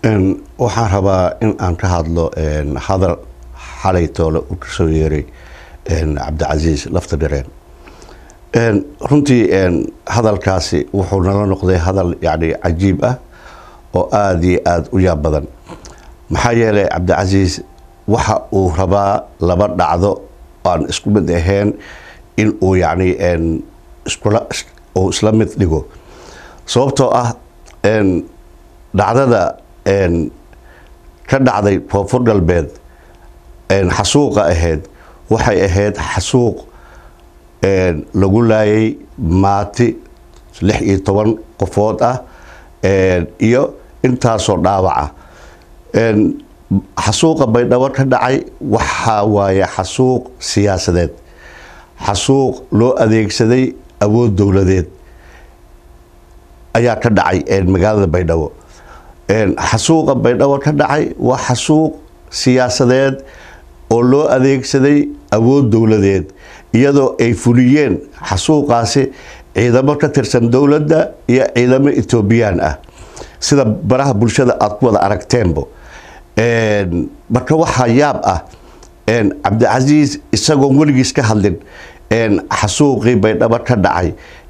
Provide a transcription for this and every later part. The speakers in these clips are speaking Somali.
waxaan rabaa in aan ka hadlo hadal xalay toole uu kasoo yeeray cabdicasiis lafta dhareen runtii hadalkaasi wuxuu nala noqday hadal yani cajiib ah oo aada iyo aada u yaab badan maxaa yeelay cabdicasiis waxa uu rabaa laba dhacdo aan isku mid ahayn in uu yani uu isla mid dhigo sababtoo ah dhacdada ka dhacday koonfur galbeed xasuuqa ahayd waxay ahayd xasuuq lagu laayay maati lix iyo toban qofood ah iyo intaasoo dhaawaca xasuuqa baydhabo ka dhacay waxaa waaye xasuuq siyaasadeed xasuuq loo adeegsaday awood dowladeed ayaa ka dhacay magaalada baydhabo xasuuqa baydhabo ka dhacay waa xasuuq siyaasadeed oo loo adeegsaday awood dowladeed iyadoo ay fuliyeen xasuuqaasi ciidamo ka tirsan dowladda iyo ciidamo etoobiyaan ah sida baraha bulshada aada ku wada aragteenbo marka waxaa yaab ah cabdicasiis isagoon weligiis ka hadlin xasuuqii baydhabo ka dhacay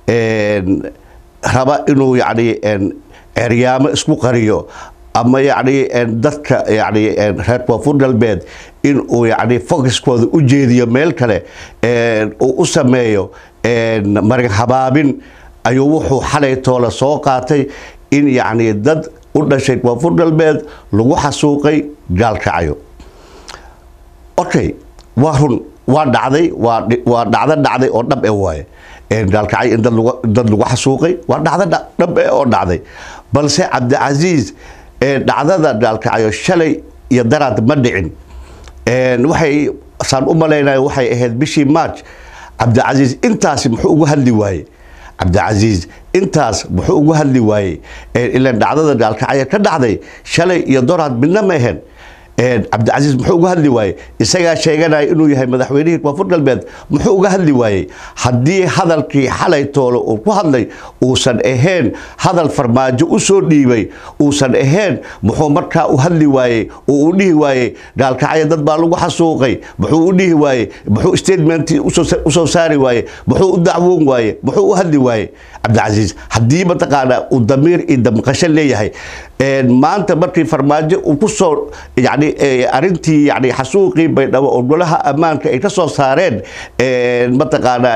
raba inuu yani ceryaamo isku qariyo ama yani dadka yani reer koonfur galbeed inuu yani focuskooda u jeediyo meel kale uu u sameeyo marin habaabin ayuu wuxuu xalay toole soo qaatay in yani dad u dhashay koonfur galbeed lagu xasuuqay gaalkacayo okay waa run waa dhacday waa dhacdo dhacday oo dhab e waaye gaalkacay in dad lagu xasuuqay waa dhacdo dhab e oo dhacday balse cabdicasiis dhacdada gaalkacayo shalay iyo daraad ma dhicin waxay saan u malaynaya waxay ahayd bishii march cabdicasiis intaasi muxuu ugu hadli waaye cabdicasiis intaas muxuu ugu hadli waayey ilan dhacdada gaalkacyo ka dhacday shalay iyo doraad midna ma ahayn cabdicasiis muxuu uga hadli waayey isagaa sheeganaya inuu yahay madaxweynihii koonfur galbeed muxuu uga hadli waayey haddii hadalkii xalay toole uu ku hadlay uusan ahayn hadal farmaajo u soo dhiibay uusan ahayn muxuu markaa u hadli waayey oo u dhihi waayey gaalkacyo dad baa lagu xasuuqay muxuu u dhihi waayey muxuu statementii usoo saari waayey muxuu u dacwoon waayey muxuu u hadli waayey cabdicasiis haddii mataqaanaa uu damiir iyo damqasho leeyahay maanta markii farmaajo uu ku soo yani arintii yani xasuuqii baydhabo oo golaha ammaanka ay ka soo saareen mataqaanaa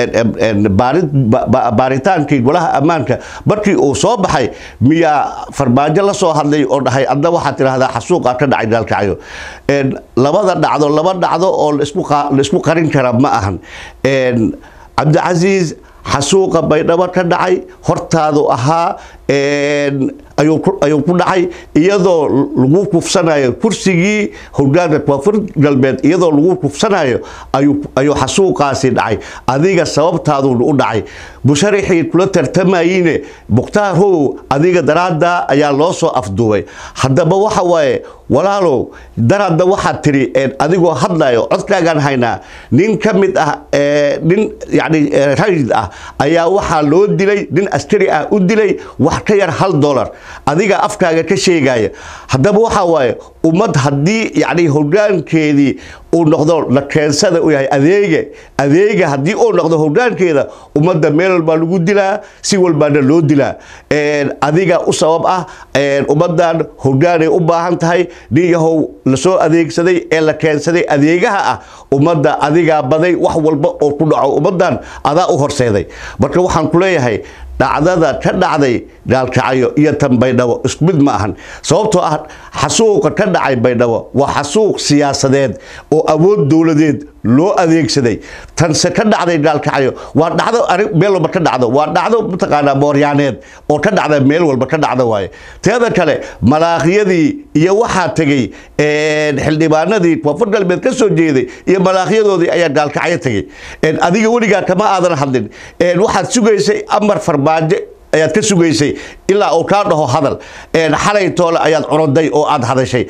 baaritaankii golaha ammaanka markii uu soo baxay miyaa farmaajo la soo hadlay oo dhahay adna waxaad tidhahdaa xasuuqa ka dhacay gaalkacyo labada dhacdo laba dhacdo oo laisku qarin kara ma ahan cabdicasiis xasuuqa baydhabo ka dhacay hortaadu ahaa ayuu ku dhacay iyadoo lagu kufsanayo kursigii hogaanka koonfur galbeed iyadoo lagu kufsanayo ayuu xasuuqaasi dhacay adiga sababtaaduna u dhacay musharaxii kula tartamayine mukhtaar how adiga daraadda ayaa loo soo afduubay haddaba waxa waaye walaalow daraadda waxaad tiri adigoo hadlayo codkaagaan haynaa nin ka mid ah nin yani rayid ah ayaa waxaa loo dilay nin askari ah u dilay wax ka yar hal dolar adiga afkaaga ka sheegaya haddaba waxaa waaye ummad haddii yani hogaankeedii uu noqdo la keensada u yahay adeega adeega haddii uu noqdo hogaankeeda ummadda meel walbaa lagu dilaa si walbaana loo dilaa adiga u sabab ah ummaddan hogaanay u baahan tahay nin yahow lasoo adeegsaday ee la keensaday adeegaha ah ummadda adigaa baday wax walba oo ku dhaco ummaddan adaa u horseeday marka waxaan ku leeyahay dhacdada ka dhacday gaalkacyo iyo tan baydhabo isku mid ma ahan sababtoo ah xasuuqa ka dhacay baydhabo waa xasuuq siyaasadeed oo awood dowladeed loo adeegsaday tanse ka dhacday gaalkacyo waa dhacdo meel walba ka dhacdo waa dhacdo mataqaanaa mooryaaneed oo ka dhacda meel walba ka dhacda waaye teeda kale malaaqyadii iyo waxaa tegey xildhibaanadii koonfur galbeed ka soo jeeday iyo malaaqyadoodii ayaa gaalkacyo tegey adiga weligaa kama aadan hadlin waxaad sugaysay amar farmaajo ayaad ka sugaysay ilaa uu kaa dhaho hadal xalay toole ayaad cunuday oo aad hadashay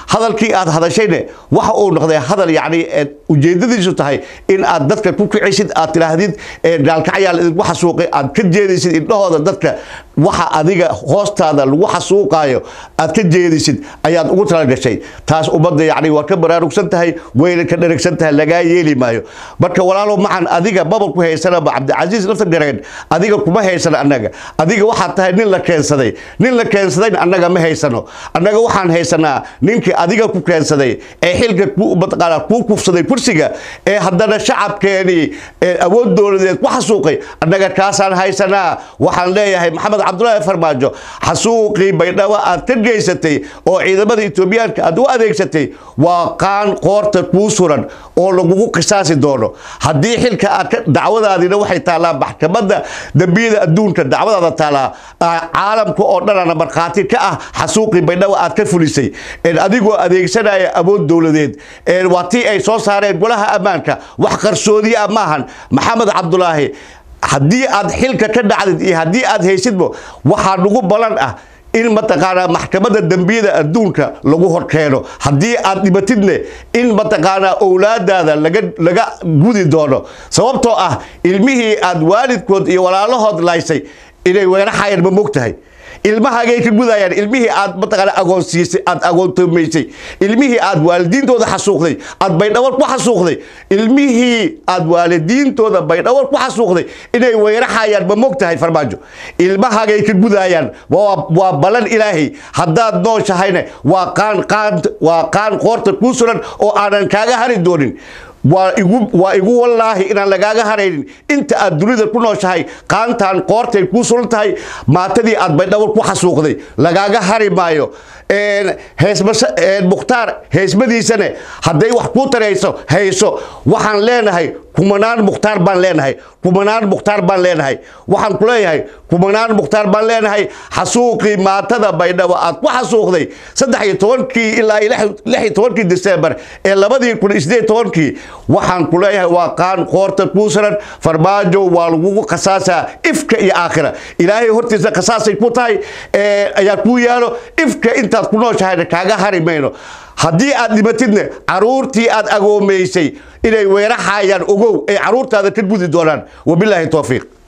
hadalkii aad hadashayne waxa uu noqday hadal yacni ujeedadiisu tahay in aad dadka ku kicisid aad tidhaahdid gaalkacyaal idinku xasuuqay aad ka jeedaysid indhahooda dadka waxa adiga hoostaada lagu xasuuqaayo aad ka jeedisid ayaad ugu talagashay taas ummadda yacni waa ka baraarugsan tahay wayna ka dheragsan tahay lagaa yeeli maayo marka walaalo maxan adiga babal ku haysanaba cabdicasiis lafta gareen adiga kuma haysano annaga adiga waxaad tahay nin la keensaday nin la keensadayna annaga ma haysano annaga waxaan haysanaa ninkii adiga ku keensaday ee xilka mataqaanaa kuu kufsaday kursiga ee haddana shacabkeenii awood dowladeed ku xasuuqay annaga kaasaan haysanaa waxaan leeyahay maxamed cabdulaahi farmaajo xasuuqii baydhabo aad ka geysatay oo ciidamada etoobiyaanka aad u adeegsatay waa qaan qoorta kuu suran oo lagugu qisaasi doono haddii xilka aad dacwadaadina waxay taallaa maxkamadda dembiyada adduunka dacwadaada taallaa caalamka oo dhanana markhaati ka ah xasuuqii baydhabo aad ka fulisay adigoo adeegsanaya awood dowladeed waa tii ay soo saareen golaha ammaanka wax qarsoodiya maahan maxamed cabdulaahi haddii aad xilka ka dhacdid iyo haddii aad haysidba waxaa nagu balan ah in mataqaanaa maxkamadda dembiyada adduunka lagu horkeeno haddii aad dhibatidne in mataqaanaa owlaadaada laga laga gudi doono sababtoo ah ilmihii aad waalidkood iyo walaalahood laysay inay weeraxayaan ma mog tahay ilmahagay ka gudayaan ilmihii aad mataqaana agoonsiisay aad agoontoomaysay ilmihii aad waalidiintooda xasuuqday aad baydhawar ku xasuuqday ilmihii aad waalidiintooda baydhawar ku xasuuqday inay weeraxayaan ma mog tahay farmaajo ilmahagay ka gudayaan waa balan ilaahay haddaad nooshahayne waa qaan qaan waa qaan qoorta kuu suran oo aanan kaaga hari doonin waa igu waa igu wallaahi inaan lagaaga haraynin inta aad dunida ku nooshahay qaantaan qoortay kuu suran tahay maatadii aad baydhawar ku xasuuqday lagaaga hari maayo mukhtaar heesmadiisane hadday wax kuu tarayso hayso waxaan leenahay kumanaan mukhtaar baan leenahay kumanaan mukhtaar baan leenahay waxaan ku leeyahay kumanaan mukhtaar baan leenahay xasuuqii maatada baydhabo aad ku xasuuqday saddex iyo tobankii ilaa lix iyo tobankii disembar ee labadii kun iyo sideed tobankii waxaan ku leeyahay waa qaan qoorta kuu saran farmaajo waa lagugu khasaasaa ifka iyo aakhira ilaahay hortiisa khasaasay ku tahay ayaa kuu yaalo ifka intaad ku nooshahayna kaaga hari mayno haddii aad dhibatidne caruurtii aad agoomaysay inay weeraxayaan ogow ay caruurtaada ka gudi doonaan wabilaahi towfiiq